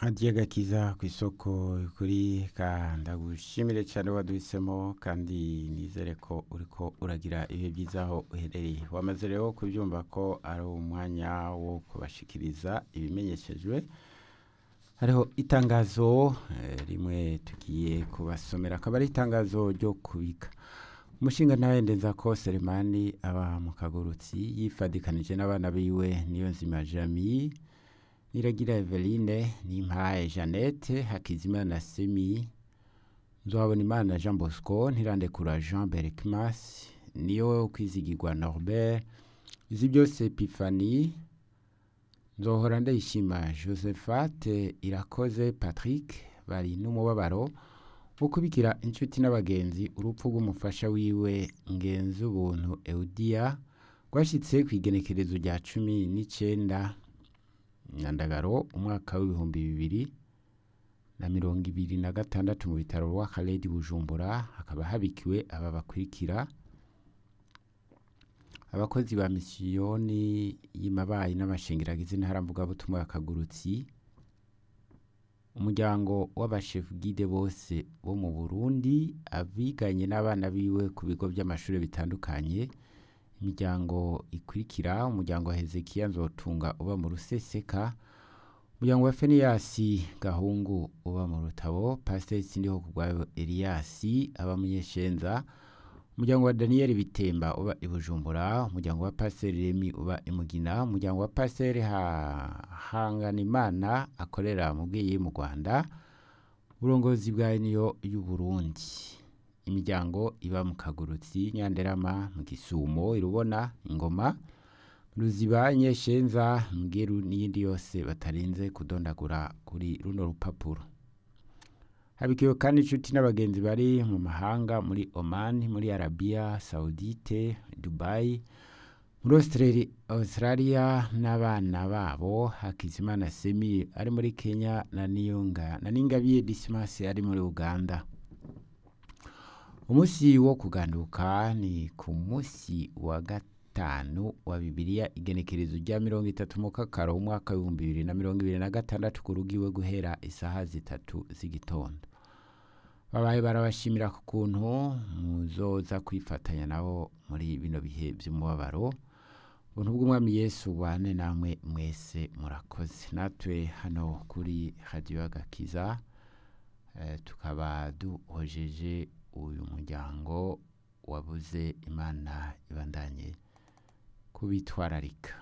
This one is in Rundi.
hadiye gakiza ku isoko kuri ka ndagushimire cyane waduhisemo kandi nizere ko uriko uragira ibihe byiza aho uherereye wamaze rero kubyumva ko ari umwanya wo kubashikiriza ibimenyeshejwe hariho itangazo eh, rimwe tugiye kubasomera akaba ari itangazo ryo kubika umushinga nawe ndenza ko selemani aba mu kagurutsi yifadikanije n'abana biwe niyo nzima jami niragira eveline nimpaye jeannette hakizimana semi nzohabona imana jean bosco ntirandekura jean berkmas niyo kwizigirwa norbert izi byose epifani nzohora ndayishima josephate irakoze patrick bari n'umubabaro wo kubikira inshuti n'abagenzi urupfu rw'umufasha wiwe ngenzi ubuntu eudia rwashyitse ku igenekerezo rya cumi n'icyenda nyandagaro umwaka w'ibihumbi bibiri na mirongo ibiri na gatandatu mu bitaro rw'akarere bujumbura hakaba habikiwe aba bakurikira abakozi ba misiyoni y'imabayi n'amashengeragizi ntaramvugabutumwa ya kagurutsi umuryango w'abashefu gide bose bo mu burundi abiganye n'abana biwe ku bigo by'amashuri bitandukanye imiryango ikurikira umuryango wa hezekiya nzotunga uba mu ruseseka umuryango wa feniyasi gahungu uba mu rutabo pasiteri sindiho kubwayo eliyasi aba munyeshenza umuryango wa daniyeli bitemba uba i bujumbura umuryango wa pasiteri remi uba i mugina umuryango wa pasiteri hanganimana akorera mu bwiyi mu rwanda uburongozi bwa niyo y'uburundi imiryango iba mu kagurutsi nyanderama mu gisumo irubona ingoma ruziba nyeshenza mbweru n'iyindi yose batarinze kudondagura kuri runo rupapuro habikiwe kandi inshuti n'abagenzi bari mu mahanga muri oman muri arabiya saudite dubai muri Australia, australia n'abana babo hakizimana semi ari muri kenya na niyunga na ningabiye dismas ari muri uganda umunsi wo kuganduka ni ku munsi wa gatanu wa bibiliya igenekerezo rya mirongo itatu mu kakaro umwaka w'ibihumbi bibiri na mirongo ibiri na gatandatu ku rugo iwe guhera isaha zitatu z'igitondo babaye barabashimira ku kuntu muzoza kwifatanya nabo muri bino bihe by'umubabaro ubuntu bw'umwami yesu bane namwe mwese murakoze natwe hano kuri radiyo agakiza eh, tukaba duhojeje uyu muryango wabuze imana ibandanye kubitwararika